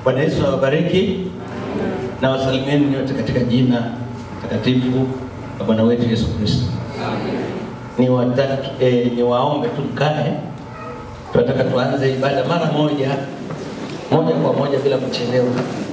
Bwana Yesu awabariki na wasalimieni nyote katika jina takatifu la Bwana wetu Yesu Kristo. Ni wataki, eh, ni waombe tu mkae, tunataka tuanze ibada mara moja moja kwa moja bila kuchelewa.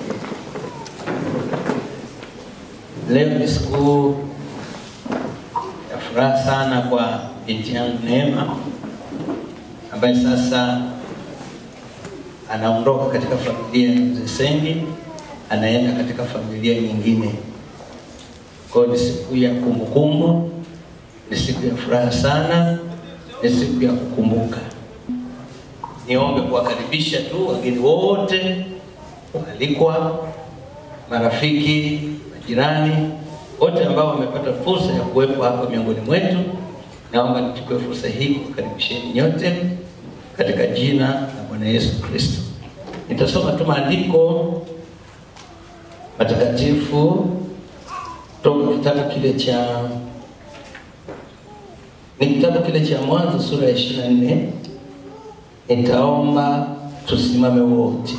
Leo ni siku ya furaha sana kwa binti yangu Neema ambaye sasa anaondoka katika familia ya mzee Sengi, anaenda katika familia nyingine. Kwa hiyo ni siku ya kumbukumbu, ni siku ya furaha sana, ni siku ya kukumbuka. Niombe kuwakaribisha tu wageni wote waalikwa, marafiki, majirani wote ambao wamepata fursa ya kuwepo hapa miongoni mwetu. Naomba nichukue fursa hii kuwakaribisheni nyote katika jina la Bwana Yesu Kristo. Nitasoma tu maandiko matakatifu toka kitabu kile cha ni kitabu kile cha Mwanzo sura ya ishirini na nne. Nitaomba tusimame wote.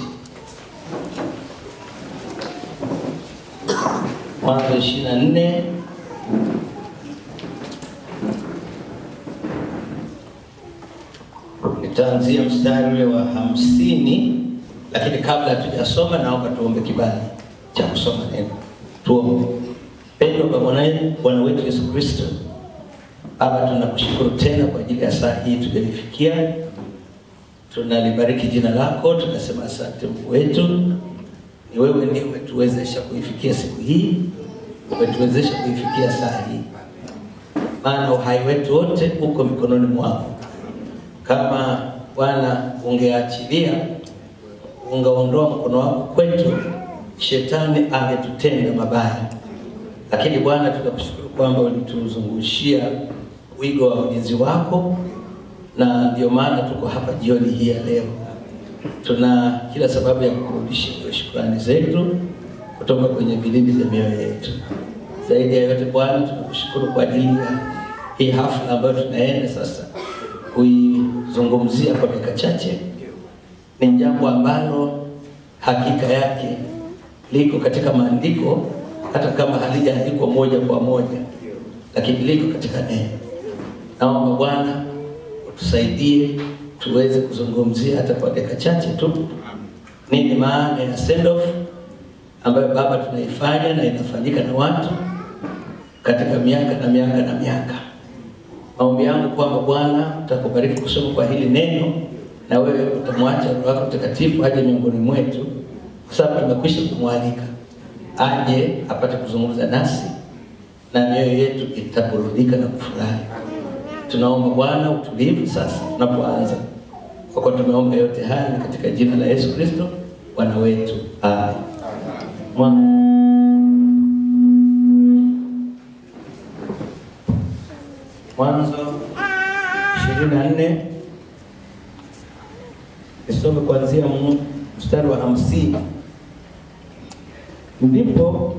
Mwanzo ishirini na nne nitaanzia mstari ule wa hamsini, lakini kabla hatujasoma, naomba tuombe kibali cha kusoma neno. Tuombe. Pendwa kwa Bwana Bwana wetu Yesu Kristo, Baba, tunakushukuru tena kwa ajili ya saa hii tuliyoifikia. Tunalibariki jina lako, tunasema asante Mungu wetu. Ni wewe ndiye umetuwezesha kuifikia siku hii, umetuwezesha kuifikia saa hii, maana uhai wetu wote uko mikononi mwako. Kama Bwana ungeachilia, ungeondoa mkono wako kwetu, shetani angetutenda mabaya. Lakini Bwana, tunakushukuru kwamba ulituzungushia wigo wa ulinzi wako, na ndio maana tuko hapa jioni hii ya leo. Tuna kila sababu ya kurudisha hiyo shukrani zetu kutoka kwenye vilindi vya mioyo yetu. Zaidi ya yote Bwana, tunakushukuru kwa ajili ya hii hafla ambayo tunaenda sasa kuizungumzia kwa dakika chache. Ni jambo ambalo hakika yake liko katika maandiko, hata kama halijaandikwa moja kwa moja, lakini liko katika neno. Naomba Bwana utusaidie tuweze kuzungumzia hata kwa dakika chache tu nini maana ya send off ambayo Baba tunaifanya na inafanyika na watu katika miaka na miaka na miaka. Maombi yangu kwamba Bwana utakubariki kusoma kwa hili neno, na wewe utamwacha Roho wako Mtakatifu aje miongoni mwetu, kwa sababu tumekwisha kumwalika aje apate kuzungumza nasi na mioyo yetu itaburudika na kufurahi. Tunaomba Bwana utulivu sasa tunapoanza, kwa kuwa tumeomba yote haya ni katika jina la Yesu Kristo Bwana wetu, amen. Mwa- Mwanzo ishirini na nne nisome kuanzia mu- mstari wa hamsini ndipo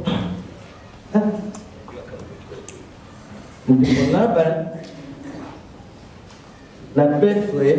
ndipo Laban na Bethuel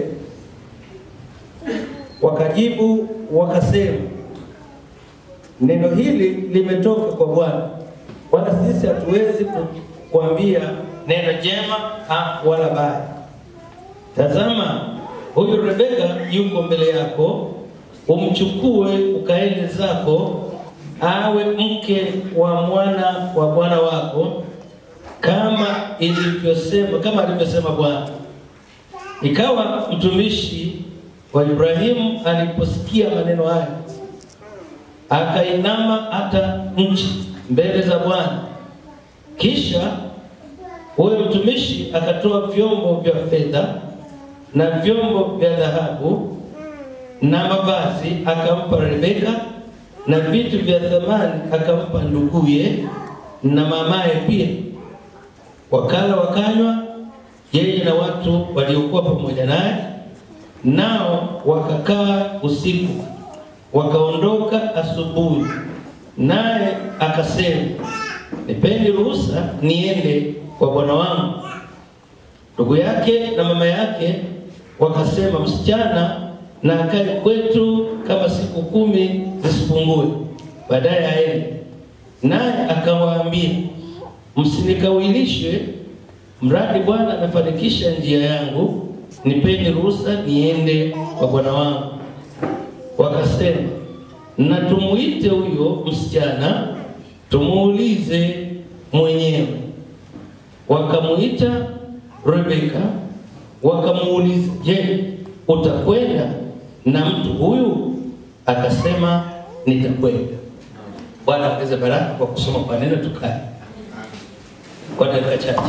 wakajibu wakasema, neno hili limetoka kwa Bwana, wala sisi hatuwezi ku- kuambia neno jema ha, wala baya. Tazama, huyu Rebeka yuko mbele yako, umchukue ukaende zako, awe mke wa mwana wa bwana wako, kama ilivyosema, kama alivyosema Bwana. Ikawa mtumishi wa Ibrahimu aliposikia maneno haya, akainama hata nchi mbele za Bwana. Kisha huyo mtumishi akatoa vyombo vya fedha na vyombo vya dhahabu na mavazi akampa Rebeka, na vitu vya thamani akampa nduguye na mamaye pia. Wakala wakanywa, yeye na watu waliokuwa pamoja naye, nao wakakaa usiku, wakaondoka asubuhi. Naye akasema, nipeni ruhusa niende kwa bwana wangu. Ndugu yake na mama yake wakasema, msichana na akae kwetu kama siku siku kumi zisipungue, baadaye aende. Naye akawaambia, msinikawilishe, mradi Bwana amefanikisha njia yangu, nipeni ruhusa niende kwa bwana wangu. Wakasema, na tumuite huyo msichana tumuulize mwenyewe. Wakamuita Rebeka wakamuuliza, je, utakwenda na mtu huyu? Akasema, nitakwenda. Bwana ongeze baraka kwa kusoma kwa neno. Tukae kwa dakika chache.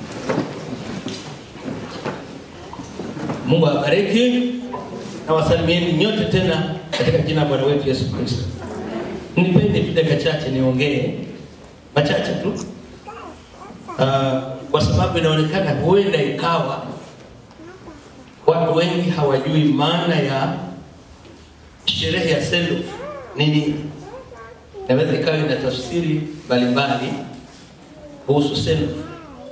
Mungu awabariki na wasalimieni nyote tena katika jina la Bwana wetu Yesu Kristo. Nipende tu dakika chache niongee machache tu uh, kwa sababu inaonekana huenda ikawa watu wengi hawajui maana ya sherehe ya send off ni nini. Inaweza ikawa ina tafsiri mbalimbali kuhusu send off,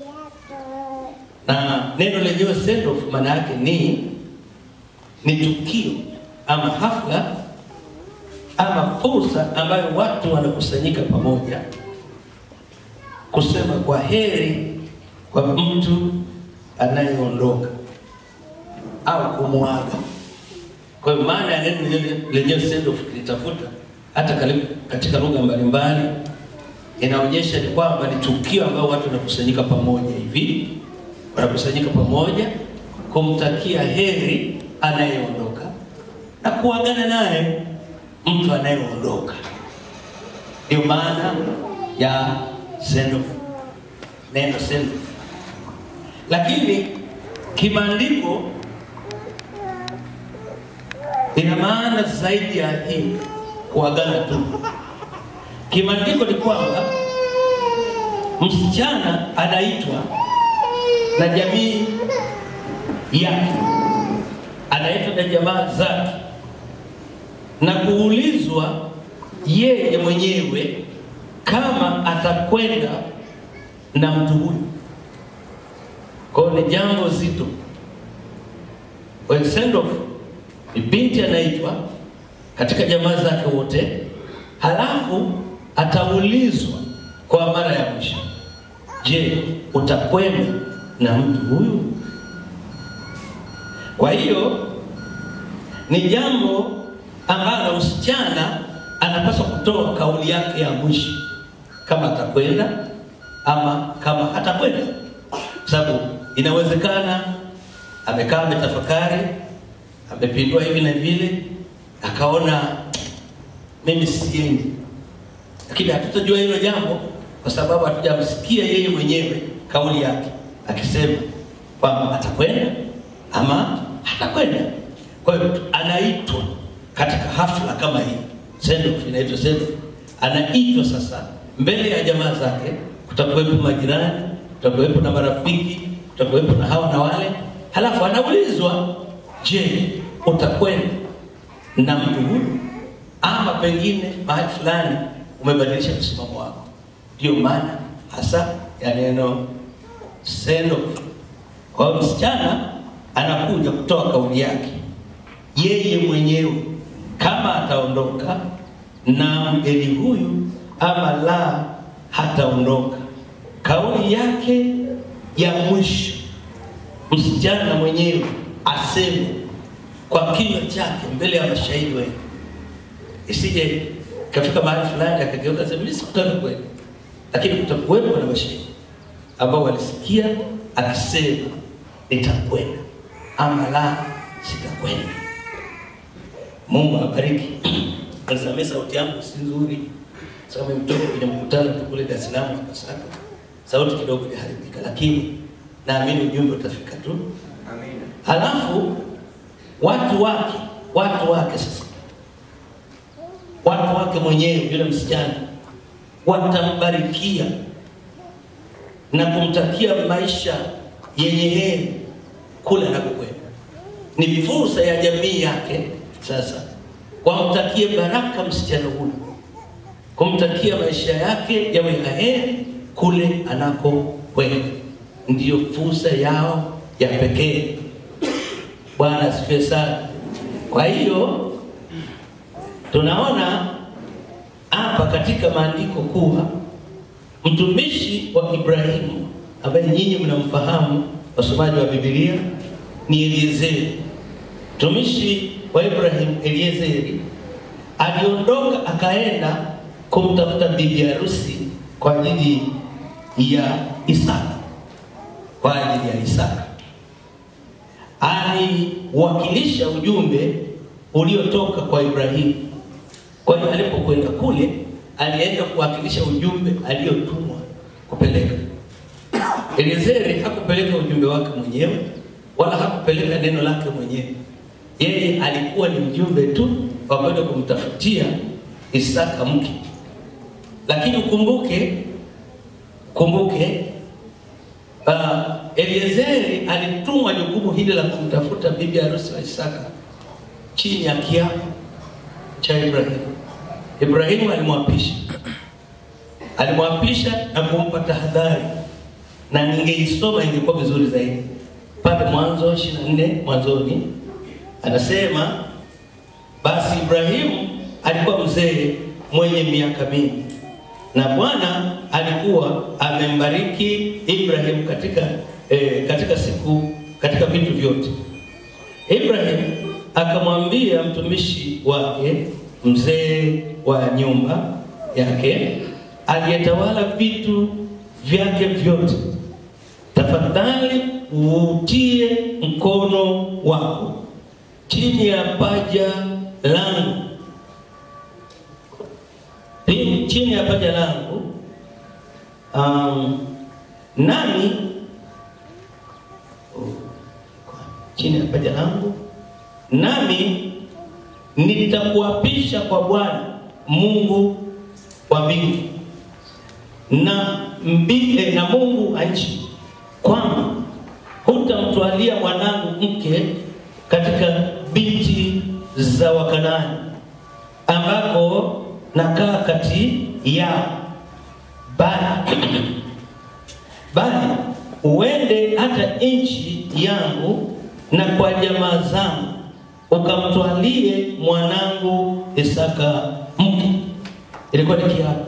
na neno lenyewe send off maana yake ni ni tukio ama hafla ama fursa ambayo watu wanakusanyika pamoja kusema kwa heri kwa mtu anayeondoka au kumwaga. Kwa hiyo maana ya neno lenyewe send off kilitafuta hata karibu katika lugha mbalimbali inaonyesha ni kwamba ni tukio ambayo watu wanakusanyika pamoja hivi, wanakusanyika pamoja kumtakia heri anayeondoka na kuagana naye mtu anayeondoka. Ndio maana ya send off, neno send off. Lakini kimaandiko ina maana zaidi ya hii kuagana tu. Kimaandiko ni kwamba msichana anaitwa na jamii yake, anaitwa na jamaa zake na kuulizwa yeye mwenyewe kama atakwenda na mtu huyu. Kwa hiyo ni jambo zito. Kwa hiyo send off ni binti anaitwa katika jamaa zake wote, halafu ataulizwa kwa mara ya mwisho, je, utakwenda na mtu huyu? Kwa hiyo ni jambo ambalo msichana anapaswa kutoa kauli yake ya mwisho kama atakwenda ama kama hatakwenda, kwa sababu inawezekana amekaa ametafakari, amepindua hivi na vile, akaona mimi siendi, lakini hatutajua hilo jambo kwa sababu hatujamsikia yeye mwenyewe kauli yake akisema kwamba atakwenda ama hatakwenda. Kwa hiyo anaitwa katika hafla kama hii, send off inaitwa send off. Anaitwa sasa mbele ya jamaa zake, kutakuwepo majirani, kutakuwepo na marafiki, kutakuwepo na hawa na wale, halafu anaulizwa, je, utakwenda na mtu huyu ama pengine mahali fulani umebadilisha msimamo wako? Ndio maana hasa ya neno send off. Kwa hiyo msichana anakuja kutoa kauli yake yeye mwenyewe kama ataondoka na mgeni huyu ama la hataondoka. Kauli yake ya mwisho msichana mwenyewe aseme kwa kinywa chake mbele ya mashahidi wengi, isije kafika mahali fulani akageuka sema mimi sikutaka kwenda, lakini kutakuwepo na mashahidi ambao walisikia akisema nitakwenda ama la sitakwenda. Mungu awabariki. Nisamee sauti yangu si nzuri, sababu mtoka kwenye mkutano tu kule Dar es Salaam na Pasaka, sauti kidogo iliharibika, lakini naamini ujumbe utafika tu. Amina. Halafu watu wake, watu wake sasa, watu wake mwenyewe, yule msichana watambarikia na kumtakia maisha yenye heri kule anakokwenda. Ni fursa ya jamii yake sasa wamtakie baraka msichana huyu, kumtakia maisha yake yawe na heri kule anakokwenda. Ndiyo fursa yao ya pekee. Bwana asifiwe sana. Kwa hiyo tunaona hapa katika maandiko kuwa mtumishi wa Ibrahimu ambaye nyinyi mnamfahamu wasomaji wa Biblia ni Eliezeri. Mtumishi wa Ibrahimu Eliezeri aliondoka akaenda kumtafuta bibi harusi kwa ajili ya Isaka, kwa ajili ya Isaka. Aliwakilisha ujumbe uliotoka kwa Ibrahimu. Kwa hiyo alipokwenda kule, alienda kuwakilisha ujumbe aliotumwa kupeleka. Eliezeri hakupeleka ujumbe wake mwenyewe wala hakupeleka neno lake mwenyewe. Yeye alikuwa ni mjumbe tu wa kwenda kumtafutia Isaka mke. Lakini ukumbuke kumbuke, uh, Eliezeri alitumwa jukumu hili la kumtafuta bibi harusi wa Isaka chini ya kiapo cha Ibrahimu. Ibrahimu alimwapisha alimwapisha na kumpa tahadhari, na ningeisoma ingekuwa vizuri zaidi pale Mwanzo 24 mwanzoni anasema basi Ibrahimu alikuwa mzee mwenye miaka mingi, na Bwana alikuwa amembariki Ibrahimu katika eh, katika siku katika vitu vyote. Ibrahimu akamwambia mtumishi wake mzee wa nyumba yake aliyetawala vitu vyake vyote, tafadhali uutie mkono wako chini ya paja langu, chini ya paja langu, um, nami chini ya paja langu, nami nitakuapisha kwa Bwana Mungu wa mbingu na mbile na Mungu wa nchi kwamba hutamtwalia mwanangu mke katika binti za Wakanaani ambako nakaa kati yao, bali bali uende hata nchi yangu na kwa jamaa zangu ukamtwalie mwanangu Isaka mke. Ilikuwa ni kiapo,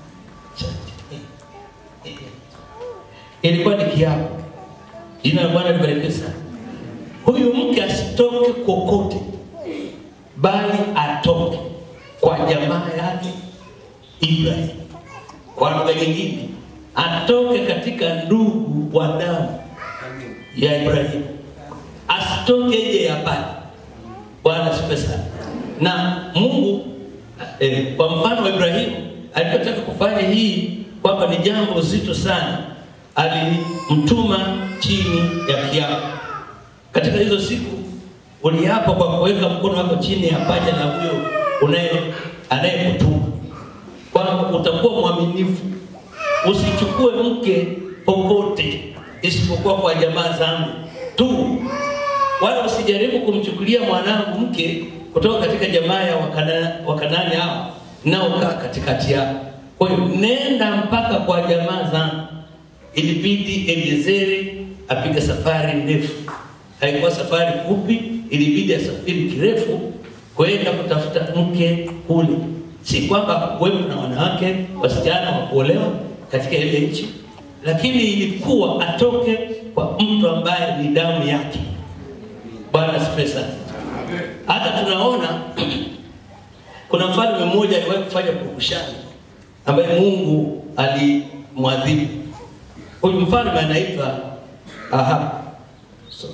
ilikuwa ni kiapo. Jina la Bwana libarikiwe sana. Huyu mke asitoke kokote, bali atoke kwa jamaa yake Ibrahim. Kwa lugha nyingine, atoke katika ndugu wa damu ya Ibrahim, asitoke nje ya pale. Bwana asifiwe sana. Na Mungu eh, kwa mfano wa Ibrahimu alipotaka kufanya hii kwamba ni jambo zito sana, alimtuma chini ya kiapo. Katika hizo siku uliapa kwa kuweka mkono wako chini ya paja la huyo unaye anayekutuma kwamba utakuwa mwaminifu, usichukue mke popote isipokuwa kwa jamaa zangu tu, wala usijaribu kumchukulia mwanangu mke kutoka katika jamaa ya wakana, Wakanani hao naokaa katikati yao. Kwa hiyo nenda mpaka kwa jamaa zangu. Ilibidi Eliezeri apige safari ndefu, haikuwa safari fupi, ilibidi asafiri kirefu kwenda kutafuta mke kule. Si kwamba kuwepo na wanawake wasichana wa kuolewa katika ile nchi, lakini ilikuwa atoke kwa mtu ambaye ni damu yake. Bwana asifiwe sana. Hata tunaona kuna mfalme mmoja aliwahi kufanya purukushani ambaye Mungu alimwadhibu. Huyu mfalme anaitwa Ahab. Sorry.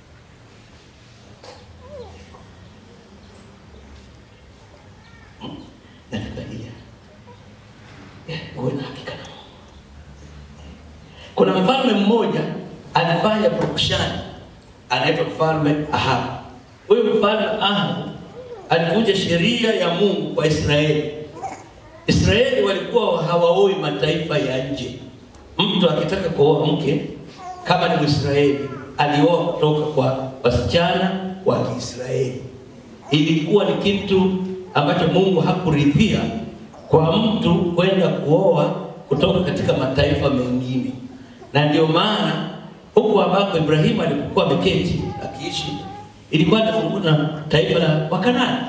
Naangalia. Uwe na hakika na Mungu. Kuna mfalme mmoja alifanya purukushani anaitwa mfalme Ahab. Huyu mfalme Ahab alivunja sheria ya Mungu kwa Israeli. Israeli walikuwa hawaoi mataifa ya nje. Mtu akitaka kuoa mke kama ni Mwisraeli alioa kutoka kwa wasichana wa Kiisraeli. Ilikuwa ni kitu ambacho Mungu hakuridhia kwa mtu kwenda kuoa kutoka katika mataifa mengine, na ndio maana huku ambako Ibrahimu alipokuwa ameketi akiishi ilikuwa inazungukwa na taifa la Wakanani.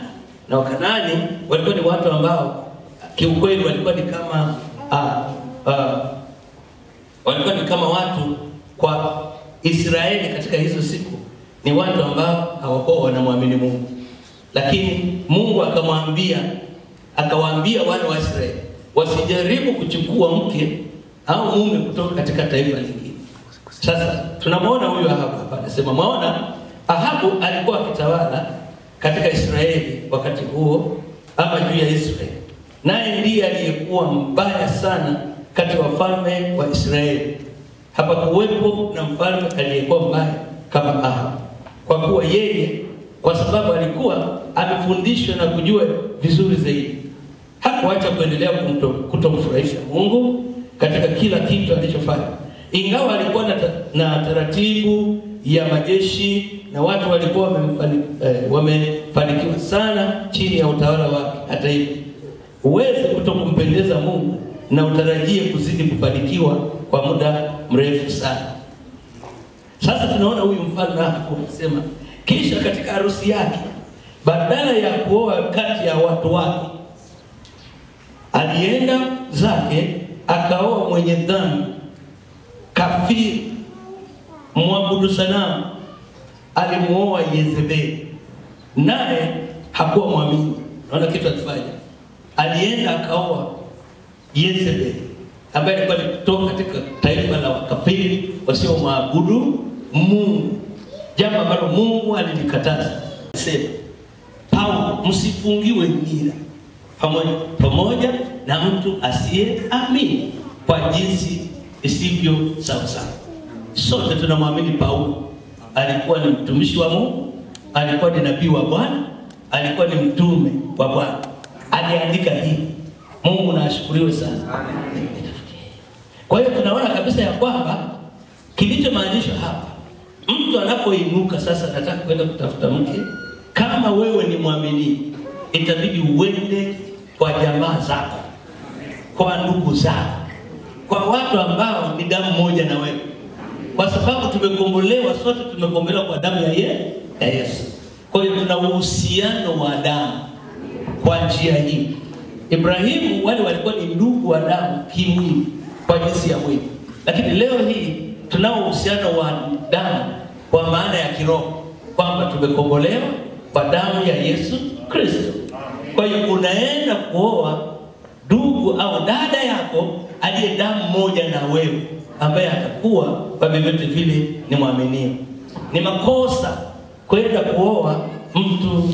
na Wakanaani walikuwa ni watu ambao kiukweli walikuwa ni kama ah, ah, walikuwa ni kama watu kwa Israeli katika hizo siku, ni watu ambao hawakuwa wanamwamini Mungu, lakini Mungu akamwambia akawaambia wale wa Israeli wasijaribu kuchukua mke au mume kutoka katika taifa lingine. Sasa tunamwona huyu Ahabu hapa, anasema maona, Ahabu alikuwa akitawala katika Israeli wakati huo, ama juu ya Israeli, naye ndiye aliyekuwa mbaya sana kati ya wafalme wa Israeli. Hapakuwepo na mfalme aliyekuwa mbaya kama Ahabu, kwa kuwa yeye, kwa sababu alikuwa amefundishwa na kujua vizuri zaidi, hakuacha kuendelea kumto- kutomfurahisha Mungu katika kila kitu alichofanya, ingawa alikuwa na, ta, na taratibu ya majeshi na watu walikuwa wamemfani- eh, wamefanikiwa sana chini ya utawala wake. Hata hivyo, huwezi kutokumpendeza Mungu na utarajie kuzidi kufanikiwa kwa muda mrefu sana. Sasa tunaona huyu mfalme hapo anasema, kisha katika harusi yake, badala ya kuoa kati ya watu wake, alienda zake akaoa mwenye dhambi, kafiri, mwabudu sanamu. Alimuoa Yezebeli, naye hakuwa mwamini. Naona kitu alifanya, alienda akaoa Yezebeli ambaye alikuwa alitoka katika taifa la wakafiri wasiomwabudu Mungu, jambo ambalo Mungu alilikataza. Sema Paulo, msifungiwe nira pamoja, pamoja na mtu asiyeamini kwa jinsi isivyo sawasawa. Sote tunamwamini Paulo, alikuwa ni mtumishi wa Mungu, alikuwa ni nabii wa Bwana, alikuwa ni mtume wa Bwana, aliandika hivi. Mungu na ashukuriwe sana. Kwa hiyo tunaona kabisa ya kwamba kilichomaanishwa hapa, mtu anapoinuka sasa, nataka kwenda kutafuta mke, kama wewe ni mwamini, itabidi uende kwa jamaa zako, kwa ndugu zako, kwa watu ambao ni damu moja na wewe, kwa sababu tumekombolewa sote, tumekombolewa kwa damu ya ye- ya Yesu. Kwa hiyo tuna uhusiano wa damu kwa njia hii. Ibrahimu wale walikuwa ni ndugu wa damu kimwili kwa jinsi ya mwili, lakini leo hii tunao uhusiano wa damu kwa maana ya kiroho, kwamba tumekombolewa kwa damu ya Yesu Kristo. Kwa hiyo unaenda kuoa ndugu au dada yako aliye damu moja na wewe, ambaye atakuwa kwa vyovyote vile ni mwaminio. Ni makosa kwenda kuoa mtu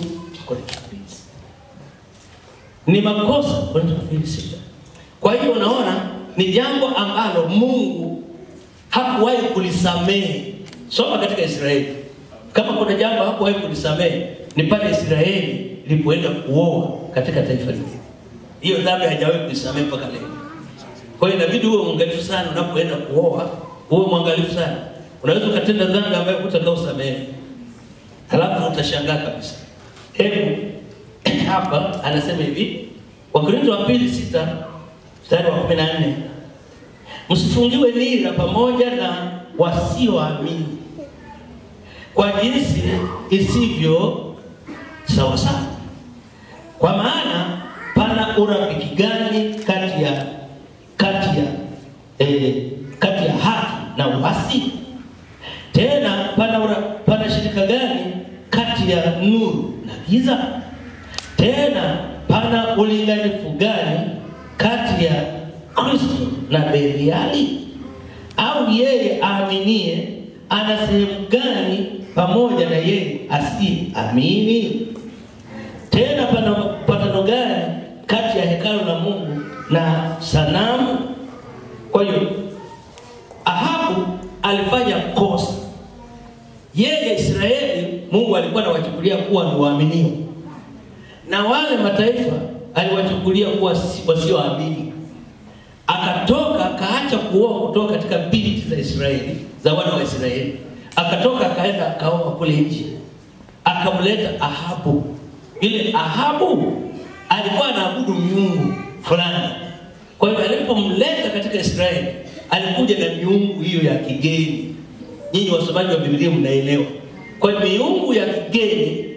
ni makosa kwenda kufilisika. Kwa hiyo unaona ni jambo ambalo Mungu hakuwahi kulisamehe. Soma katika Israeli, kama kuna jambo hakuwahi kulisamehe ni pale Israeli ilipoenda kuoa katika taifa lingine. Hiyo dhambi hajawahi kulisamehe mpaka leo. Kwa hiyo inabidi uwe mwangalifu sana unapoenda kuoa, uwe mwangalifu sana. Unaweza ukatenda dhambi ambayo hutakao samehe, halafu utashangaa kabisa. Hebu hapa anasema hivi, Wakorintho wa pili sita mstari wa kumi na nne msifungiwe nira pamoja na wasioamini kwa jinsi isivyo sawasawa, kwa maana pana urafiki gani kati ya kati ya eh, kati ya haki na uasi? Tena pana, ura, pana shirika gani kati ya nuru na giza? Tena pana ulinganifu gani kati ya Kristo na Beliali? Au yeye aaminie ana sehemu gani pamoja na yeye asiamini? Tena pana patano gani kati ya hekalu la Mungu na sanamu? Kwa hiyo Ahabu alifanya kosa. Yeye Israeli, Mungu alikuwa anawachukulia kuwa ni waaminio na wale mataifa aliwachukulia kuwa si- wasioamini. Akatoka akaacha kuoa kutoka katika binti za Israeli za wana wa Israeli, akatoka akaenda akaoa kule nje, akamleta Ahabu. Yule Ahabu alikuwa anaabudu miungu fulani, kwa hiyo alipomleta katika Israeli alikuja na miungu hiyo ya kigeni. Nyinyi wasomaji wa Biblia mnaelewa. Kwa hiyo miungu ya kigeni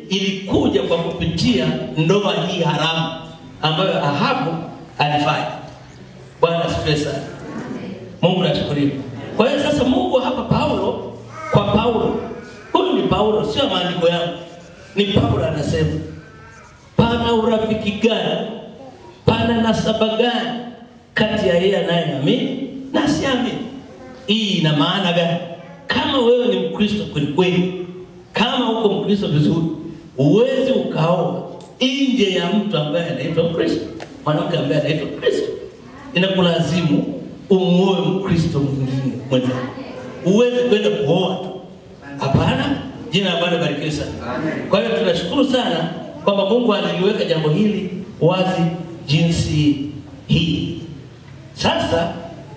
ilikuja kwa kupitia ndoa hii haramu ambayo Ahabu alifanya. Bwana asifiwe sana. Mungu ashukuriwe. Kwa hiyo sasa Mungu hapa Paulo kwa Paulo, huyu ni Paulo, sio maandiko yangu, ni Paulo anasema, pana urafiki gani, pana nasaba gani kati ya yeye anayeamini na asiamini? Hii ina maana gani? Kama wewe ni Mkristo kwelikweli, kama uko Mkristo vizuri, uwezi ukaoa nje ya mtu ambaye anaitwa Mkristo, mwanamke ambaye anaitwa Mkristo, inakulazimu umuoe Mkristo mwingine mwenzako. Huwezi kwenda kuoa tu, hapana. Jina la Bwana barikiwe sana. Kwa hiyo tunashukuru sana kwamba Mungu aliliweka jambo hili wazi jinsi hii. Sasa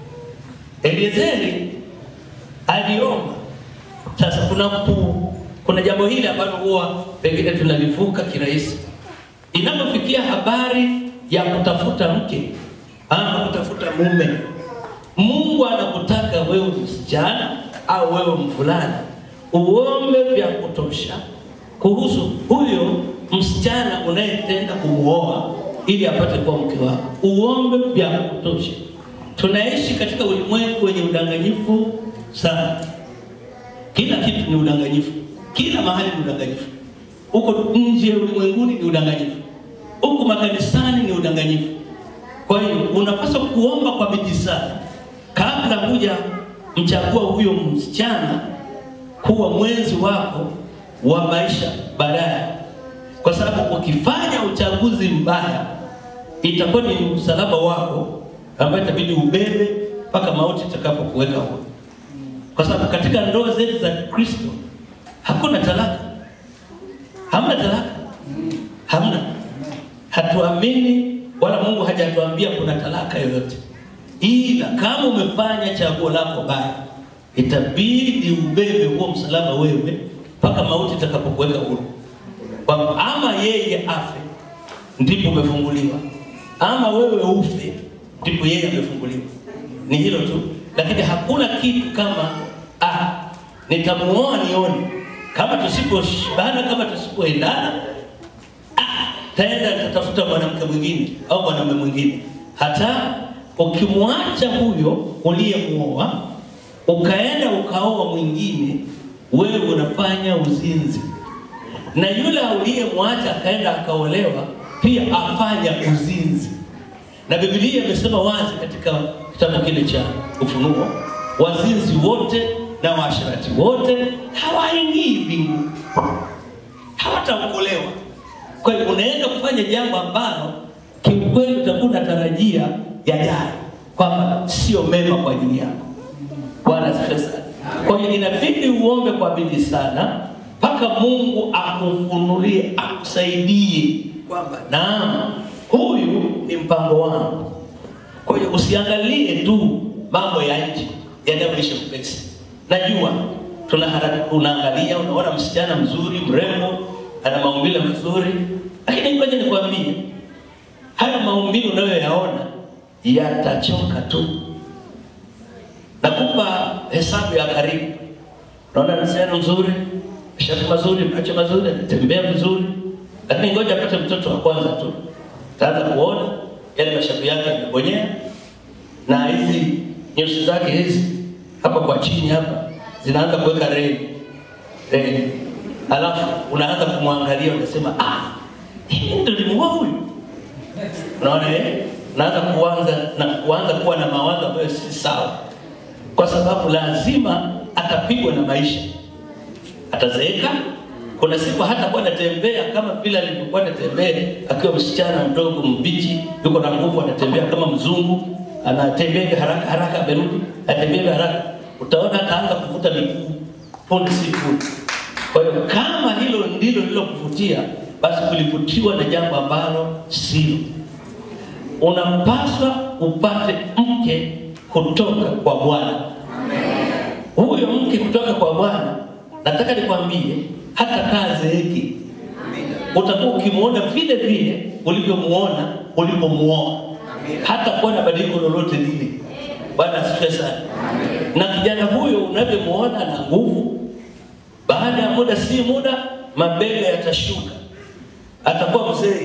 Eliezeri aliomba. Sasa kuna ku, kuna jambo hili ambalo huwa pengine tunalivuka kirahisi. Inapofikia habari ya kutafuta mke ama kutafuta mume, Mungu anakutaka wewe msichana au wewe mvulana uombe vya kutosha kuhusu huyo msichana unayetenda kumuoa ili apate kuwa mke wako. Uombe vya kutosha. Tunaishi katika ulimwengu wenye udanganyifu sana. Kila kitu ni udanganyifu, kila mahali ni udanganyifu. Huko nje ulimwenguni ni udanganyifu, huku makanisani ni udanganyifu. Kwa hiyo unapaswa kuomba kwa bidii sana kabla huja mchagua huyo msichana kuwa mwenzi wako wa maisha baadaye, kwa sababu ukifanya uchaguzi mbaya itakuwa ni msalaba wako ambayo itabidi ubebe mpaka mauti itakapokuweka huko, kwa sababu katika ndoa zetu za Kristo hakuna talaka, hamna talaka, hamna. Hatuamini wala Mungu hajatuambia kuna talaka yoyote, ila kama umefanya chaguo lako baya, itabidi ubebe huo msalaba wewe mpaka mauti itakapokuweka huru, kwamba ama yeye afe ndipo umefunguliwa, ama wewe ufe ndipo yeye amefunguliwa. Ni hilo tu, lakini hakuna kitu kama ah, nitamuoa nione kama tusiposhibana, kama tusipoendana, ah, taenda tatafuta mwanamke mwingine au mwanamume mwingine. Hata ukimwacha huyo uliyemuoa ukaenda ukaoa mwingine, wewe unafanya uzinzi, na yule uliyemwacha akaenda akaolewa pia afanya uzinzi na Biblia imesema wazi katika kitabu kile cha Ufunuo, wazinzi wote na waasherati wote hawaingii mbinguni, hawataokolewa. Kwa hiyo unaenda kufanya jambo ambalo kiukweli utakuwa unatarajia yajayo, kwamba sio mema kwa ajili yako. Bwana asifiwe sana. Kwa hiyo inabidi uombe kwa bidii sana mpaka Mungu akufunulie, akusaidie kwamba naam huyu ni mpango wangu. Kwa hiyo usiangalie tu mambo ya nje yanayoisha upesi. Najua unaangalia, unaona msichana mzuri mrembo, ana maumbile mazuri, lakini ngoja nikwambie, haya maumbile unayoyaona yatachoka tu. Nakupa hesabu ya karibu. Naona msichana mzuri, shapu mazuri, macho mazuri, anatembea vizuri, lakini ngoja apate mtoto wa kwanza tu taanza kuona yale mashavu yake yamebonyea, na hizi nyusi zake hizi hapa kwa chini hapa zinaanza kuweka reli reli, alafu unaanza kumwangalia unasema, ah, hii ndio limuoa huyu. Unaona eh? Unaanza kuanza na kuanza kuwa na mawazo ambayo si sawa, kwa sababu lazima atapigwa na maisha, atazeeka kuna siku hata kuwa anatembea kama vile alivyokuwa anatembea akiwa msichana mdogo mbichi, yuko na nguvu, anatembea kama mzungu, anatembea hivi haraka haraka, amerudi anatembea hivi haraka, utaona ataanza kuvuta miguu punde si punde. Kwa hiyo kama hilo ndilo lilokuvutia, basi kulivutiwa na jambo ambalo sio. Unapaswa upate mke kutoka kwa Bwana. Huyo mke kutoka kwa Bwana, nataka nikwambie hata kaa zeeki utakuwa ukimwona vile vile ulivyomuona ulipomuoa, hata kuwa na badiliko lolote lile. Bwana asifiwe sana. Na kijana huyo unavyomuona na nguvu, baada ya muda si muda mabega yatashuka, atakuwa mzee.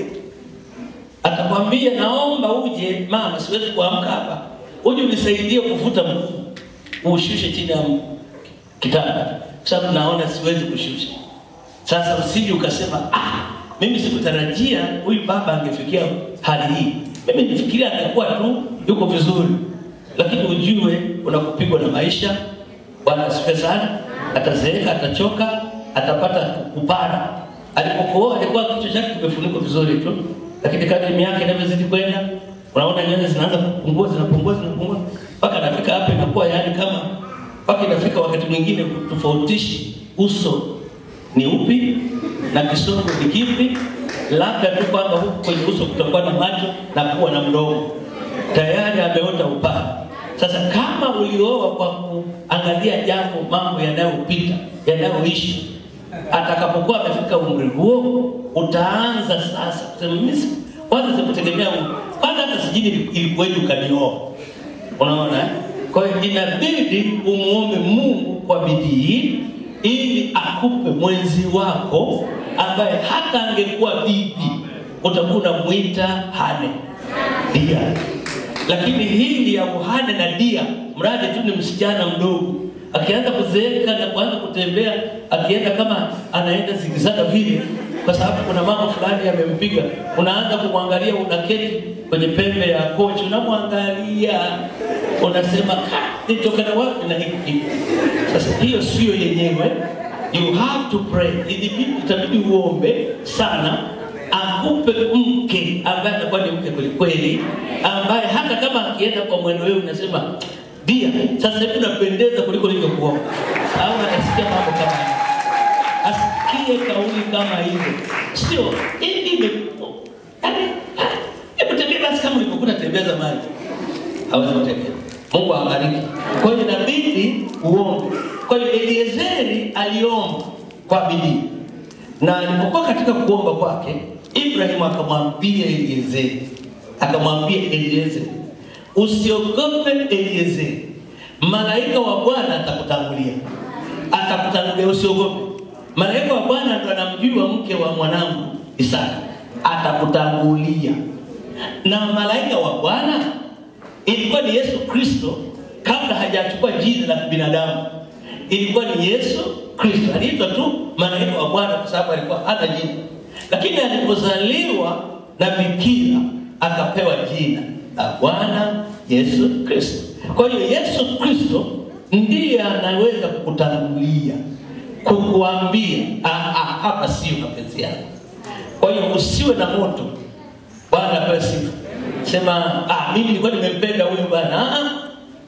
Atakwambia, naomba uje mama, siwezi kuamka hapa, uje unisaidie kuvuta mguu, ushushe chini ya kitanda, sababu naona siwezi kushusha. Sasa usije ukasema ah, mimi sikutarajia huyu baba angefikia hali hii. Mimi nifikiria angekuwa tu yuko vizuri, lakini ujue unakupigwa na maisha. Bwana asifiwe sana. Atazeeka, atachoka, atapata kupara. Alipokuoa alikuwa kichwa chake kimefunikwa vizuri tu, lakini kadri miaka inavyozidi kwenda, unaona nywele zinaanza kupungua, zinapungua, zinapungua mpaka anafika hapa, inakuwa yaani kama mpaka inafika wakati mwingine kutofautishi uso ni upi na kisogo ni kipi, labda tu kwamba huku kwenye uso kutakuwa na macho na kuwa na mdomo, tayari ameota upaa. Sasa kama ulioa kwa kuangalia jambo, mambo yanayopita yanayoishi, atakapokuwa amefika umri huo, utaanza sasa kusema mimi si- kwanza sikutegemea, kwanza hata sijini ilikuwaje ukanioa. Unaona eh? Kwa hiyo inabidi umuombe Mungu kwa bidii ili akupe mwenzi wako ambaye hata angekuwa bibi utakuwa unamwita hane dia, lakini hili ya uhane na dia, mradi tu ni msichana mdogo, akianza kuzeeka na kuanza kutembea, akienda kama anaenda zigizana vile, kwa sababu kuna mambo fulani yamempiga, unaanza kumwangalia, unaketi kwenye pembe ya kochi, unamwangalia unasema "Ka, nitokana wapi na hiki kitu?" Sasa hiyo sio yenyewe, you have to pray. Ilibidi itabidi uombe sana, akupe mke ambaye atakuwa ni mke kweli kweli, ambaye hata kama akienda kwa mwendo wewe unasema dia, sasa hivi unapendeza kuliko nilivyokuwa, au anasikia mambo kama hayo asikie kauli kama hizo, sio hivi ime yaani, hebu tembea basi kama ulivyokuwa unatembea zamani hawezi kutembea. Mungu awabariki. Kwa hiyo inabidi uombe. Kwa hiyo Eliezeri aliomba kwa bidii, na alipokuwa katika kuomba kwake, Ibrahimu akamwambia Eliezeri, akamwambia Eliezeri, usiogope Eliezeri, malaika wa Bwana atakutangulia, atakutangulia, usiogope. Malaika wa Bwana ndo anamjua mke wa mwanangu Isaka, atakutangulia. Na malaika wa Bwana ilikuwa ni Yesu Kristo kabla hajachukua jina la kibinadamu. Ilikuwa ni Yesu Kristo, aliitwa tu malaika wa Bwana kwa sababu alikuwa hana jina, lakini alipozaliwa na bikira akapewa jina la Bwana Yesu Kristo. Kwa hiyo Yesu Kristo ndiye anaweza kukutangulia, kukuambia "Ah, ah, hapa sio mapenzi yangu. Kwa hiyo usiwe na moto. Bwana apewe sifa. Sema ah, mimi nilikuwa nimempenda huyu bwana. Ah, ah.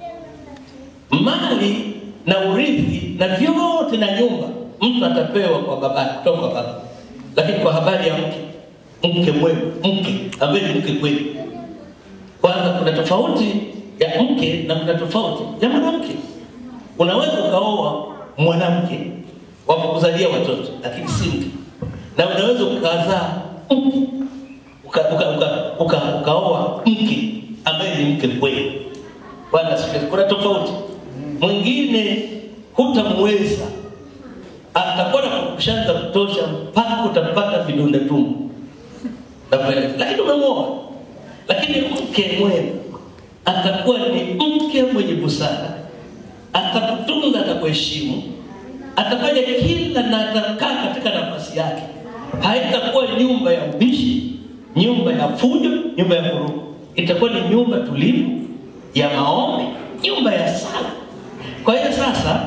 Mali na urithi na vyote na nyumba mtu atapewa kwa baba kutoka kwa baba, lakini kwa habari ya mke, mke mwema, mke ambaye ni mke kweli. Kwanza kuna tofauti ya mke na kuna tofauti ya mwanamke. Unaweza ukaoa mwanamke wa kukuzalia watoto, lakini si mke, na unaweza ukazaa mke uka, uka, uka, uka, ukaoa mke ambaye ni mke kweli. Bwana asifiwe. Kuna tofauti. Mwingine hutamweza, atakuwa na kukushaza za kutosha mpaka utapata vidonda tumbo na kueleza, lakini umemwoa. Lakini mke mwema atakuwa ni mke mwenye busara, atakutunza, atakuheshimu, atafanya kila na atakaa katika nafasi yake. Haitakuwa nyumba ya ubishi, nyumba ya fujo, nyumba ya vurugu. Itakuwa ni nyumba tulivu ya maombi, nyumba ya sala. Kwa hiyo sasa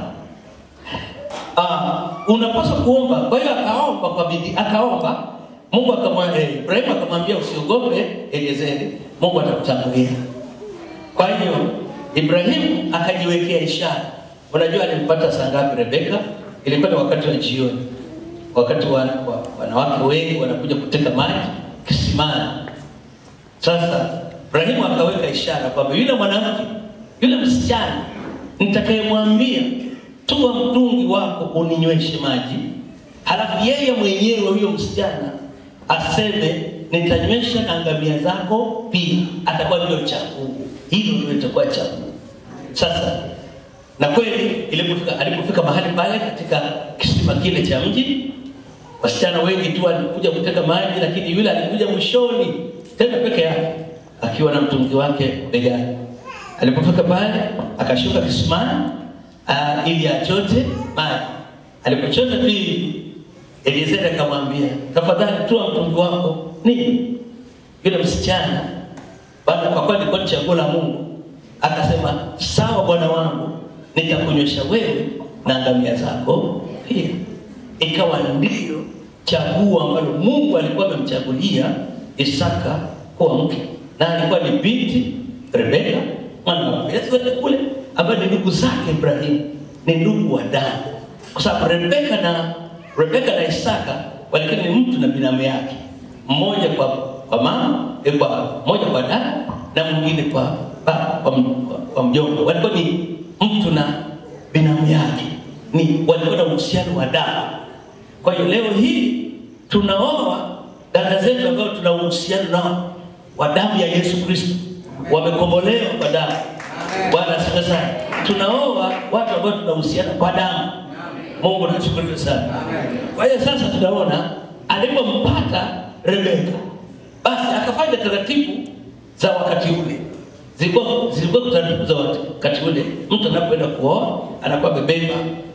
uh, unapaswa kuomba. Kwa hiyo akaomba kwa bidii, akaomba Mungu akamwambia eh, Ibrahimu akamwambia usiogope Eliezeri, Mungu atakutangulia. Kwa hiyo Ibrahimu akajiwekea ishara. Unajua alimpata saa ngapi Rebeka? Ilikuwa ni wakati wa jioni, wakati wa, wa, wanawake wengi wanakuja kuteka maji kisimani. Sasa Ibrahimu akaweka ishara kwamba yule mwanamke, yule msichana nitakayemwambia tua mtungi wako uninyweshe maji, halafu yeye mwenyewe huyo msichana aseme nitanywesha na ngamia zako pia, atakuwa ndio chaguo hilo, ndio itakuwa chaguo. Sasa na kweli ilipofika, alipofika mahali pale katika kisima kile cha mji, Wasichana wengi tu walikuja kuteka maji, lakini yule alikuja mwishoni tena peke yake akiwa na mtungi wake begani. Alipofika pale akashuka kisimani uh, ili achote maji. Alipochota tu hivi, Eliezeri akamwambia, tafadhali toa mtungi wako. Nini? Yule msichana bado kwa kweli alikuwa ni chaguo la Mungu, akasema sawa, bwana wangu, nitakunywesha wewe na ngamia zako pia. Ikawa ndio chaguo ambalo Mungu alikuwa amemchagulia Isaka kuwa mke, na alikuwa ni binti Rebeka mwana wa Bethueli kule, ambaye ni ndugu zake Ibrahimu, ni ndugu wa damu, kwa sababu Rebeka na Rebeka na Isaka walikuwa ni mtu na binamu yake, mmoja kwa kwa mama eh, kwa mmoja kwa dada na mwingine kwa baba kwa, m- kwa, kwa mjomba. Walikuwa ni mtu na binamu yake, ni walikuwa na uhusiano wa damu. Kwa hiyo leo hii tunaoa dada zetu ambao tuna uhusiano nao wa damu ya Yesu Kristo, wamekombolewa kwa damu. Bwana asifiwe sana. Tunaoa watu ambao tuna uhusiano kwa damu. Mungu nashukuru sana. Kwa hiyo sasa tunaona alipompata Rebeka, basi akafanya taratibu za wakati ule. Zilikuwa zilikuwa taratibu za wakati ule. Mtu anapoenda kuoa anakuwa amebeba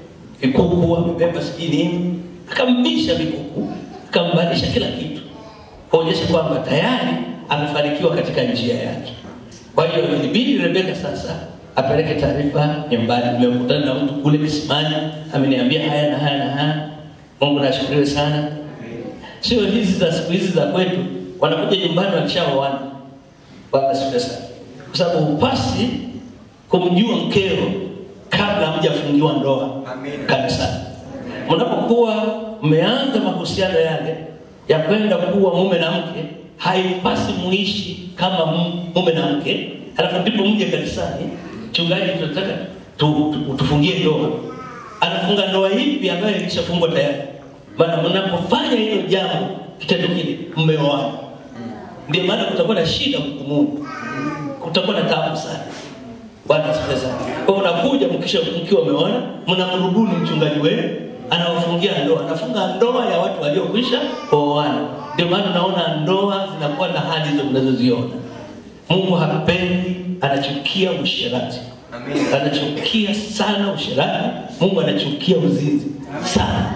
vikuku, amebeba sijui nini, akamvisha vikuku, akambadilisha kila kitu, kuonyesha kwamba tayari amefanikiwa katika njia yake. Kwa hiyo ilibidi Rebeka sasa apeleke taarifa nyumbani, nimekutana na mtu kule kisimani, ameniambia haya na haya na haya. Mungu nashukuriwe sana. Sio hizi za siku hizi za kwetu, wanakuja nyumbani walishaoana. Bwana asifiwe sana, kwa sababu upasi kumjua mkeo kabla hamjafungiwa ndoa Amen. kanisani. Mnapokuwa mmeanza mahusiano yale ya kwenda kuwa mume na mke, haipasi muishi kama mu- mume na mke, alafu ndipo mje kanisani, mchungaji, tunataka tu, tu, tufungie ndoa. Anafunga ndoa ipi ambayo ilishafungwa tayari? Maana mnapofanya hilo jambo, kitendo kile, mmeoana. Ndio maana kutakuwa na shida hukumuni, kutakuwa na taabu sana. Bwana asifiwe sana. Kwa hiyo unakuja mkisha mkiwa umeona, mnamrubuni mchungaji wenu, anawafungia ndoa, anafunga ndoa ya watu waliokwisha kuoana. Ndio maana unaona ndoa zinakuwa na hali hizo mnazoziona. Mungu hapendi, anachukia usherati, Amen. anachukia sana usherati. Mungu anachukia uzinzi sana,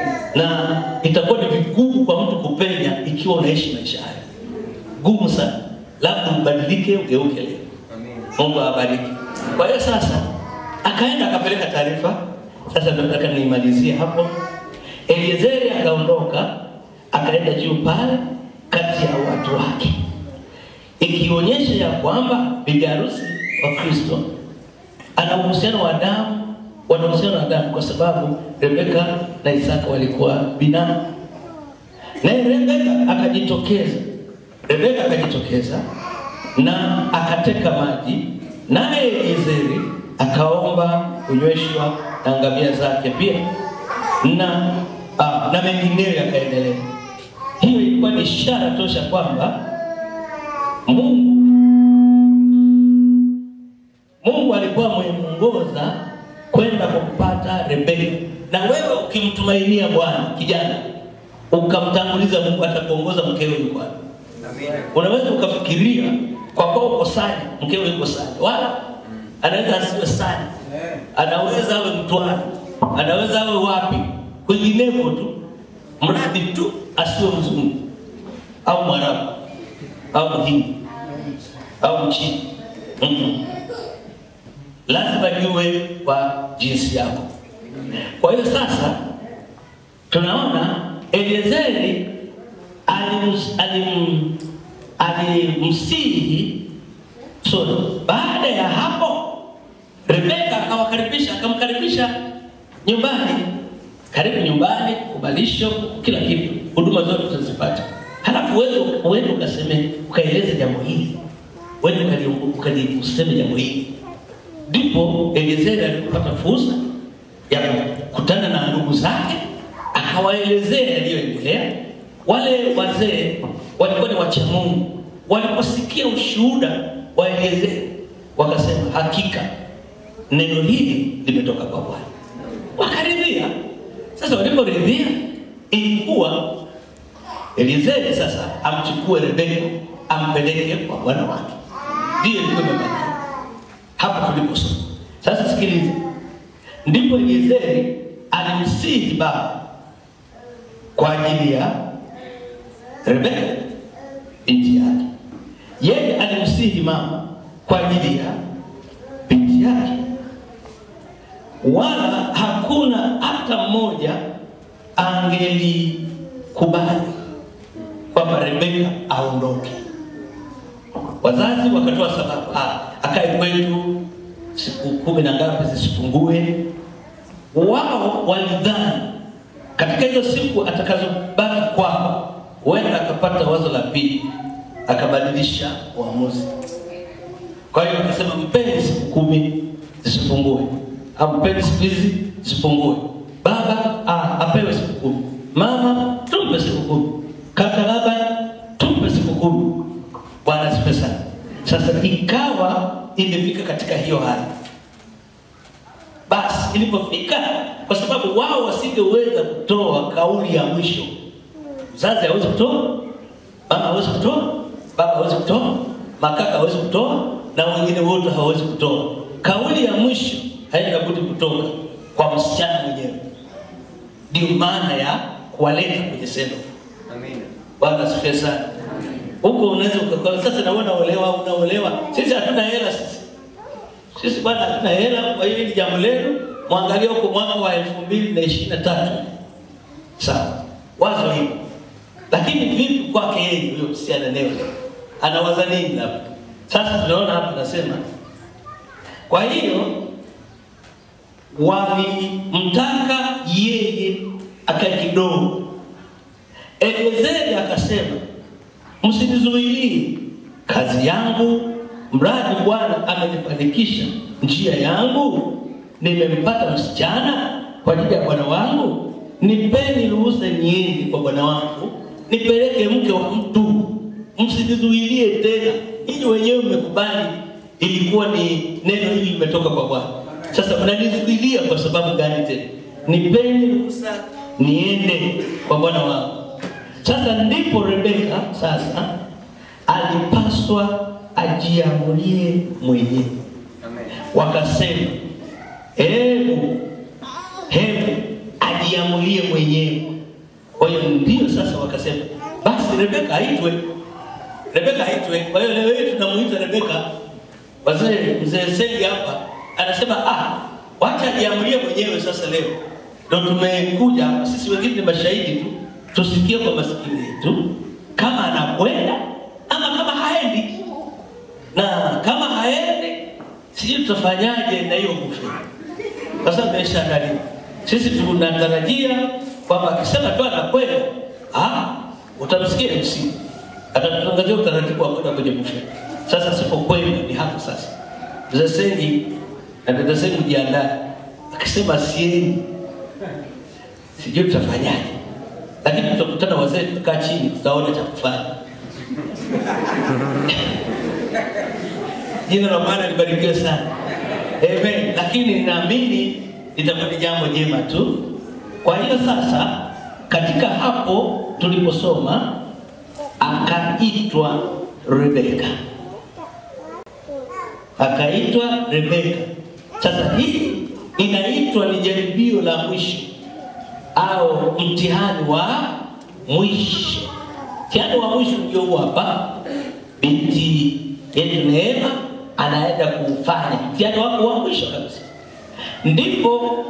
na itakuwa ni vigumu kwa mtu kupenya ikiwa unaishi maisha haya, gumu sana. Labda ubadilike, ugeuke leo. Amen. Mungu awabariki. Kwa hiyo sasa akaenda akapeleka taarifa. Sasa nataka niimalizie hapo. Eliezeri akaondoka akaenda juu pale kati ya watu wake, ikionyesha ya kwamba bibi harusi wa Kristo ana uhusiano wa damu, wana uhusiano wa damu kwa sababu Rebeka na Isaka walikuwa binamu. Naye Rebeka akajitokeza, Rebeka akajitokeza na akateka maji, naye Eliezeri akaomba kunyweshwa na ngamia zake pia na ah, na mengineyo yakaendelea. Hiyo ilikuwa ni ishara tosha kwamba Mungu Mungu alikuwa amemuongoza kwenda kumpata Rebeka. Na wewe ukimtumainia Bwana kijana, ukamtanguliza Mungu, atakuongoza mkeo yuko wapi. Amen. Unaweza ukafikiria kwa kuwa uko sani, mkeo yuko sani, wala anaweza asiwe sani, anaweza awe Mtwara, anaweza awe wapi, kwingineko tu, mradi tu asiwe mzungu au Mwarabu au Mhindi au Mchini. Mm-mm. Lazima niwe kwa jinsi yako. Kwa hiyo sasa tunaona Eliezeri alims- alim- alimsihi sorry. Baada ya hapo Rebeka akawakaribisha akamkaribisha nyumbani, karibu nyumbani, kubalisho, kila kitu, huduma zote utazipata. Halafu wewe uende ukaseme ukaeleze jambo hili, uende ukali- ukali- useme jambo hili. Ndipo Eliezeri alipopata fursa ya kukutana na ndugu zake, akawaelezea yaliyoendelea. Wale wazee walikuwa ni wacha Mungu, waliposikia ushuhuda wa Eliezeri wakasema, hakika neno hili limetoka kwa Bwana. Wakaridhia. Sasa waliporidhia, ilikuwa Elizeri sasa amchukue Rebeka ampeleke kwa bwana wake, ndiyo ilikuwa imebakia hapo tuliposoma. Sasa sikiliza, ndipo Elizeri alimsihi baba kwa ajili ya Rebeka binti yake, yeye alimsihi mama kwa ajili ya binti yake, wala hakuna hata mmoja angelikubali kwamba Rebeka aondoke. Wazazi wakatoa sababu, ah, akae kwetu siku kumi na ngapi zisipungue. Wao walidhani katika hizo siku atakazobaki kwao, huenda akapata wazo la pili, akabadilisha uamuzi. Kwa hiyo akasema, mpeni siku kumi zisipungue, au mpeni siku hizi zisipungue. Baba ah, apewe siku kumi, mama tumpe siku kumi, kaka Laban tumpe siku kumi. Bwana asifiwe sana. Sasa ikawa imefika katika hiyo hali, basi ilipofika, kwa sababu wao wasingeweza kutoa kauli ya mwisho. Mzazi hawezi kutoa, mama hawezi kutoa, baba hawezi kutoa, makaka hawezi kutoa, na wengine wote hawawezi kutoa. Kauli ya mwisho haina budi kutoka kwa msichana mwenyewe. Ndio maana ya kuwaleta kwenye sendo. Amina. Bwana asifiwe sana. Huko unaweza ukakosa sasa, na wewe unaolewa, unaolewa. Sisi hatuna hela sisi. Sisi bwana hatuna hela, kwa hiyo ni jambo lenu. Mwangalie huko mwaka wa elfu mbili na ishirini na tatu. Sawa, wazo hilo. Lakini vipi kwake yeye huyo msichana leo? Anawaza nini labda? Sasa tunaona hapa nasema, kwa hiyo walimtaka yeye akae kidogo. Eliezeri akasema, msinizuilie kazi yangu, mradi Bwana amenifanikisha njia yangu, nimempata msichana kwa ajili ya bwana wangu. Nipeni ruhusa niende kwa bwana wangu, nipeleke mke wa mtu, msinizuilie tena. Ninyi wenyewe mmekubali, ilikuwa ni neno hili limetoka kwa Bwana. Sasa mnanizuilia kwa sababu gani tena? Nipeni ruhusa niende kwa bwana wangu. Sasa ndipo Rebeka sasa alipaswa ajiamulie mwenyewe. Amen. Wakasema, hebu hebu ajiamulie mwenyewe. Kwa hiyo ndio sasa wakasema, basi Rebeka aitwe, Rebeka aitwe. Kwa hiyo leo hii tunamuita Rebeka. Wazee, mzee Sengi hapa anasema ah, wacha ajiamulie mwenyewe. Sasa leo ndio tumekuja hapa, sisi wengine ni mashahidi tu, tusikie kwa masikio yetu kama anakwenda ama kama haendi, na kama haendi, sijui tutafanyaje na hiyo bufe, kwa sababu imeshaandaliwa. Sisi tunatarajia kwamba akisema tu anakwenda, ah, utamsikia MC atatutangazia utaratibu wa kwenda kwenye bufe. Sasa sipokwenda ni hapo sasa, mzee Sengi na dada Sengi jiandae, akisema siendi, sijui tutafanyaje, lakini tutakutana wazee, tukaa chini, tutaona cha kufanya. Jina la Bwana libarikiwe sana. Amen. Lakini ninaamini litakuwa ni jambo jema tu. Kwa hiyo sasa, katika hapo tuliposoma, akaitwa Rebeka, akaitwa Rebeka. Sasa hii inaitwa ni jaribio la mwisho au mtihani wa mwisho. Mtihani wa mwisho ndio huu hapa, binti yetu Neema anaenda kufanya mtihani wako wa mwisho kabisa. Ndipo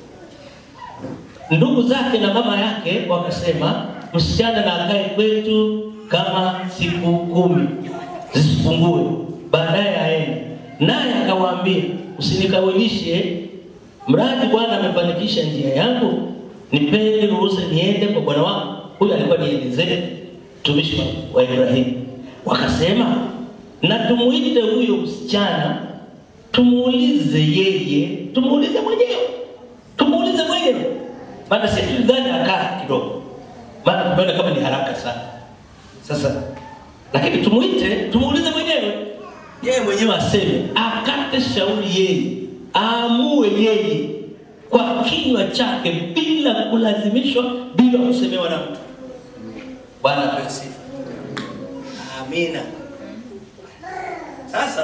ndugu zake na mama yake wakasema, msichana na akae kwetu kama siku kumi zisipungue, baadaye aende. Naye akawaambia, usinikawilishe, mradi Bwana amefanikisha njia yangu, nipeni ruhusa niende kwa bwana wangu. Huyu alikuwa ni Elizeri, mtumishi wa- wa Ibrahimu. Wakasema, na tumuite huyo msichana, tumuulize yeye, tumuulize mwenyewe, tumuulize mwenyewe, maana sisi tulidhani akaa kidogo, maana tumeona kama ni haraka sana. Sasa lakini tumuite, tumuulize mwenyewe, yeye mwenyewe aseme, akate shauri yeye, aamue yeye kwa kinywa chake bila kulazimishwa, bila kusemewa na mtu. Bwana apewe sifa. Amina. Sasa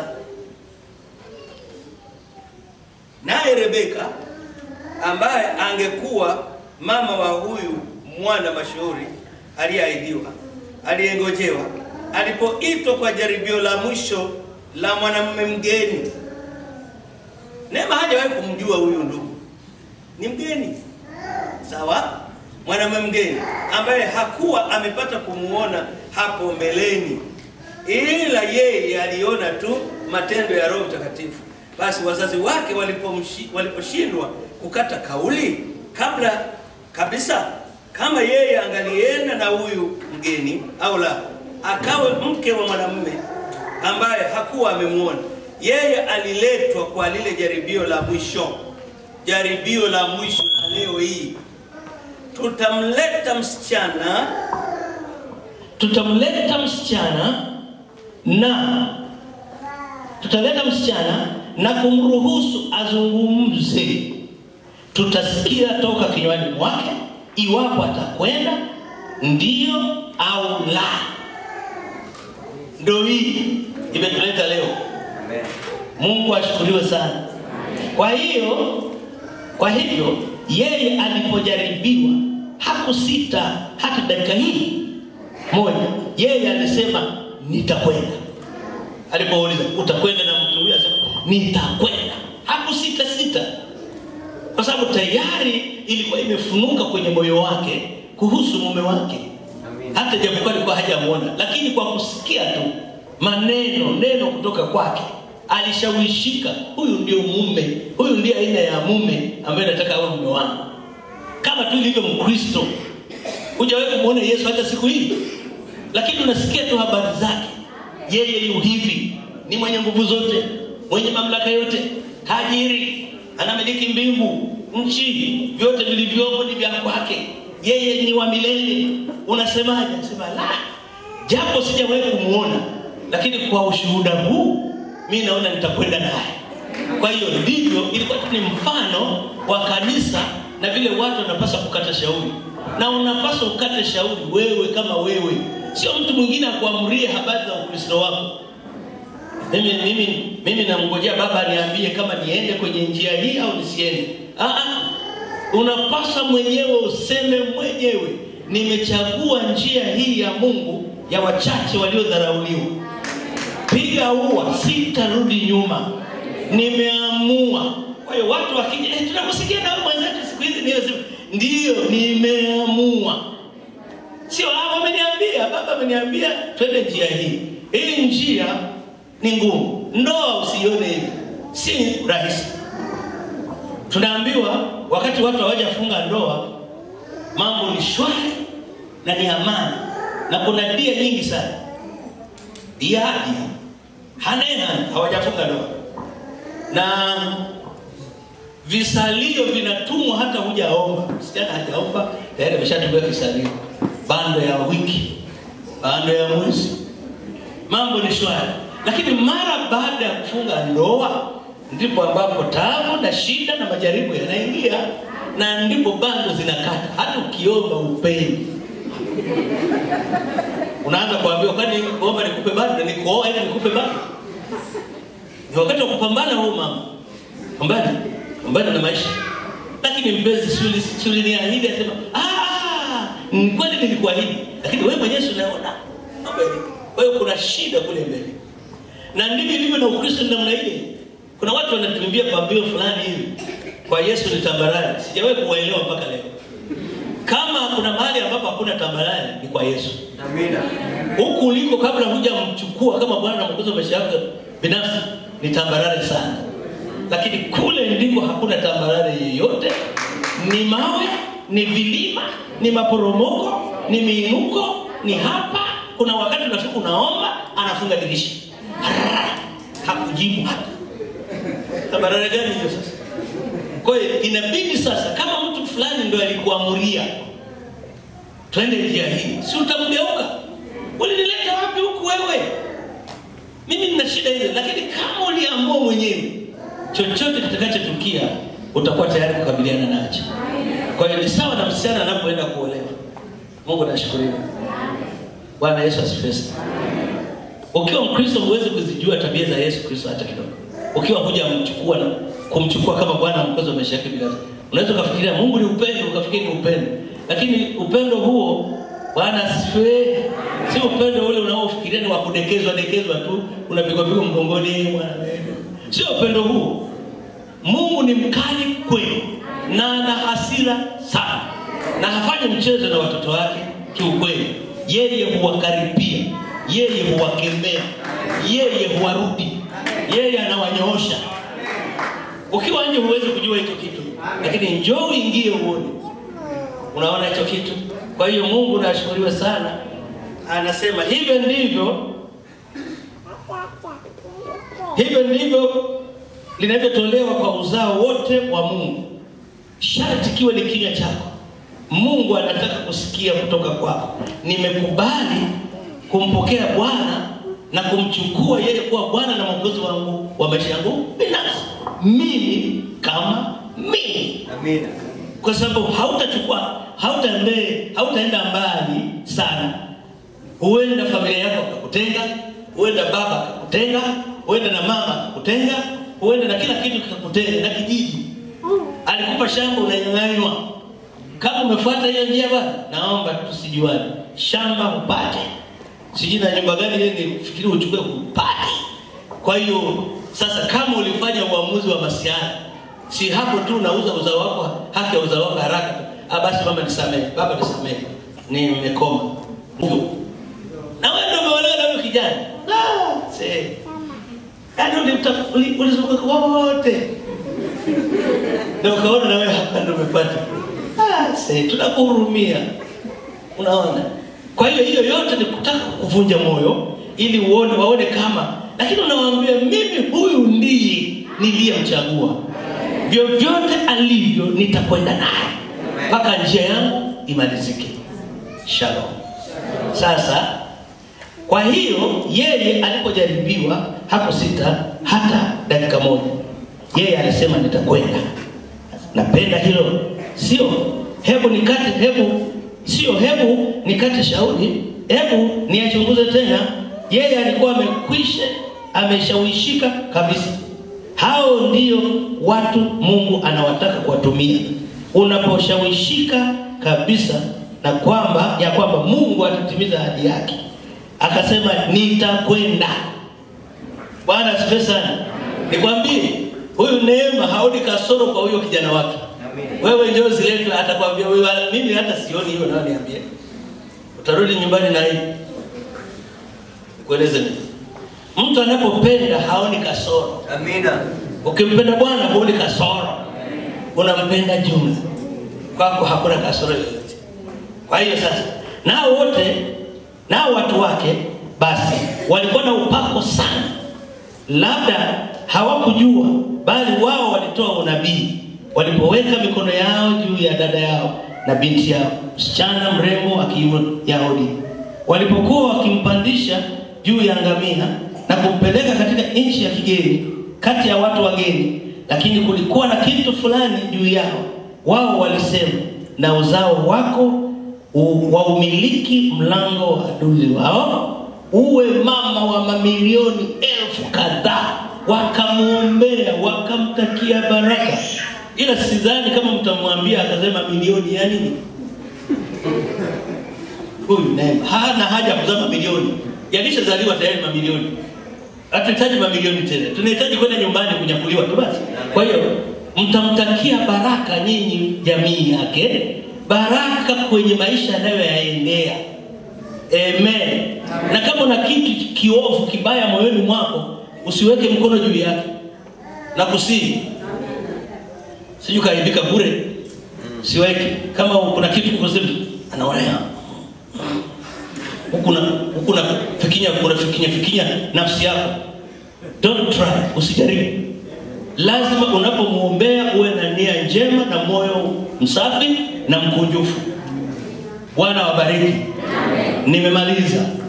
naye Rebeka ambaye angekuwa mama wa huyu mwana mashuhuri aliyeahidiwa, aliyengojewa, alipoitwa kwa jaribio la mwisho la mwanamume mgeni. Neema hajawahi kumjua huyu ndugu, ni mgeni sawa, mwanamume mgeni ambaye hakuwa amepata kumuona hapo mbeleni, ila yeye aliona tu matendo ya Roho Mtakatifu. Basi wazazi wake walipomshi- waliposhindwa kukata kauli kabla kabisa, kama yeye angalienda na huyu mgeni au la, akawe mke wa mwanamume ambaye hakuwa amemwona yeye, aliletwa kwa lile jaribio la mwisho, jaribio la mwisho la leo hii. Tutamleta msichana tutamleta msichana na tutaleta msichana na kumruhusu azungumze. Tutasikia toka kinywani mwake iwapo atakwenda ndio au la. Ndio hii imetuleta leo. Mungu ashukuriwe sana. Kwa hiyo kwa hivyo yeye alipojaribiwa hakusita hata dakika hii moja, yeye alisema nitakwenda. Alipouliza utakwenda na mtu huyo, asema nitakwenda. Hakusita sita, kwa sababu tayari ilikuwa imefunuka kwenye moyo wake kuhusu mume wake, hata japokuwa alikuwa hajamuona, lakini kwa kusikia tu maneno neno kutoka kwake alishawishika, huyu ndio mume, huyu ndiye aina ya mume ambaye nataka awe mume wangu. Kama tu ilivyo Mkristo, hujawahi kumwona Yesu hata siku hii, lakini unasikia tu habari zake. Yeye yu hivi, ni mwenye nguvu zote, mwenye mamlaka yote, tajiri, anamiliki mbingu, nchi, vyote vilivyomo ni vya kwake. Yeye ni wa milele. Unasemaje? Sema la, japo sijawahi kumwona, lakini kwa ushuhuda huu mi naona nitakwenda naye. Kwa hiyo ndivyo ilikuwa tu ni mfano wa kanisa na vile watu wanapaswa kukata shauri, na unapaswa ukate shauri wewe kama wewe, sio mtu mwingine akuamurie habari za Ukristo wako. Mimi mimi mimi namngojea baba aniambie kama niende kwenye njia hii au nisiende. Ah, ah. Unapaswa mwenyewe useme mwenyewe, nimechagua njia hii ya Mungu ya wachache waliodharauliwa. Piga ua, sitarudi nyuma, nimeamua. Kwa hiyo watu wakija, eh, tunakusikia na wewe mwenzetu siku hizi, niwe sema ndiyo, nimeamua. Sio ah, wameniambia, baba ameniambia twende njia hii. Hii njia ni ngumu, ndoa usione hivi, si rahisi. Tunaambiwa wakati watu hawajafunga ndoa, mambo ni shwari na ni amani, na kuna dia nyingi sana dia dia haneha hawajafunga ndoa na visalio vinatumwa hata hujaomba. Msichana hajaomba tayari ameshatumia kisalio, bando ya wiki, bando ya mwezi, mambo ni shwari. Lakini mara baada ya kufunga ndoa ndipo ambapo taabu na shida na majaribu yanaingia, na ndipo bando zinakata. Hata ukiomba upeni unaanza kuambiwa, kwani kuomba nikupe bando, ni kuoa ili nikupe bando? Ni wakati wa kupambana huu mama, pambana, pambana na maisha. Lakini mpenzi, si uliniahidi? Asema ah, ni kweli nilikuahidi, lakini wewe mwenyewe si unaona mambo yalivyo. Kwa hiyo kuna shida kule mbele, na ndivyo ilivyo na Ukristo ni namna ile. Kuna watu wanatuimbia pambio fulani hivi, kwa Yesu ni tambarare. Sijawahi kuwaelewa mpaka leo. Kama kuna mahali ambapo hakuna tambarare ni kwa Yesu. Amina. Huku uliko kabla hujamchukua kama Bwana na Mwokozi wa maisha yako binafsi ni tambarare sana, lakini kule ndiko hakuna tambarare yeyote. Ni mawe, ni vilima, ni maporomoko, ni miinuko, ni hapa. Kuna wakati unafika unaomba, anafunga dirisha, hakujibu hata. Tambarare gani hiyo sasa? Kwa hiyo inabidi sasa, kama mtu fulani ndo alikuamuria twende njia hii, si utamgeuka? Ulinileta wapi huku wewe? Mimi nina shida hiyo, lakini kama uliamua mwenyewe, chochote kitakachotukia utakuwa tayari kukabiliana nacho. Kwa hiyo ni sawa na msichana anapoenda kuolewa. Mungu nashukuriwa. Bwana Yesu asifiwe sana. Ukiwa Mkristo huwezi kuzijua tabia za Yesu Kristo hata kidogo. Ukiwa huja mchukua na kumchukua kama Bwana mkozi wa maisha yake binafsi. Unaweza ukafikiria Mungu ni upendo, ukafikiri ni upendo. Lakini upendo huo Bwana asifiwe. Si upendo ule unaofikiria ni wa kudekezwa dekezwa tu, unapigwa pigwa mgongoni Bwana. Sio upendo huo. Mungu ni mkali kweli na ana hasira sana na hafanyi mchezo na watoto wake kiukweli. Yeye huwakaribia, yeye huwakemea, yeye huwarudi, yeye anawanyoosha. Ukiwa nje huwezi kujua hicho kitu, lakini njoo uingie uone, unaona hicho kitu. Kwa hiyo Mungu nashukuriwe sana, anasema hivyo ndivyo hivyo ndivyo linavyotolewa kwa uzao wote wa Mungu. Sharti kiwe ni kinywa chako. Mungu anataka kusikia kutoka kwako, nimekubali kumpokea Bwana na kumchukua yeye kuwa Bwana na Mwokozi wangu wa maisha yangu binafsi, mimi kama mimi Amina. kwa sababu hautachukua hautaende hautaenda mbali sana. Huenda familia yako akakutenga, huenda baba akakutenga, huenda na mama akakutenga, huenda na kila kitu kikakutenga, na kijiji alikupa shamba unanyang'anywa. Kama umefuata hiyo njia bwana, naomba tusijuane, shamba upate, sijui na nyumba gani ile nifikiri uchukue upate. Kwa hiyo sasa, kama ulifanya uamuzi wa masiara, si hapo tu unauza uzao wako, haki ya uzao wako haraka tu. Ah, basi mama nisamehe, baba nisamehe, nimekoma Hivyo. na wewe ndio umeolewa na huyo kijana la see yaani ulimta- uli- ulizunguka wote na ukaona na wewe hapa ndio umepata ah, see, tunakuhurumia unaona kwa hiyo hiyo yote ni kutaka kuvunja moyo ili uone waone kama lakini unawaambia mimi huyu ndiye niliyemchagua vyovyote alivyo nitakwenda naye mpaka njia yangu imalizike shalom sasa kwa hiyo yeye alipojaribiwa hakusita hata dakika moja yeye alisema nitakwenda napenda hilo sio hebu nikate hebu sio hebu nikate shauri hebu niyachunguze tena yeye alikuwa amekwisha ameshawishika kabisa hao ndio watu mungu anawataka kuwatumia unaposhawishika kabisa na kwamba ya kwamba mungu atatimiza ahadi yake akasema nitakwenda bwana asifiwe sana nikwambie huyu neema haoni kasoro kwa huyo kijana wake wewe ndio ziletwe atakwambia wewe mimi hata sioni hiyo nayo niambie utarudi nyumbani na hii kueleze nini mtu anapopenda haoni kasoro Amina. ukimpenda bwana huoni kasoro unampenda jumla kwako hakuna kasoro yoyote kwa hiyo sasa nao wote nao watu wake basi walikuwa na upako sana labda hawakujua bali wao walitoa unabii walipoweka mikono yao juu ya dada yao na binti yao msichana mrembo akiwa yahudi walipokuwa wakimpandisha juu ya ngamia na kumpeleka katika nchi ya kigeni kati ya watu wageni lakini kulikuwa na kitu fulani juu yao wao walisema na uzao wako u- waumiliki mlango wa adui wao uwe mama wa mamilioni elfu kadhaa wakamwombea wakamtakia baraka ila sidhani kama mtamwambia akasema milioni ya nini huyu neema hana haja ya kuzaa mamilioni yalishazaliwa tayari mamilioni hatuhitaji mamilioni tena tunahitaji kwenda nyumbani kunyakuliwa tu basi kwa hiyo mtamtakia baraka nyinyi jamii yake baraka kwenye maisha yanayoyaendea amen na kama una kitu kiovu kibaya moyoni mwako usiweke mkono juu yake na kusii sijui kaibika bure siweke kama kuna kitu kusema anaona ya huku na huku na fikinya kuna fikinya fikinya nafsi yako don't try usijaribu lazima unapomwombea uwe na nia njema na moyo msafi na mkunjufu bwana wabariki nimemaliza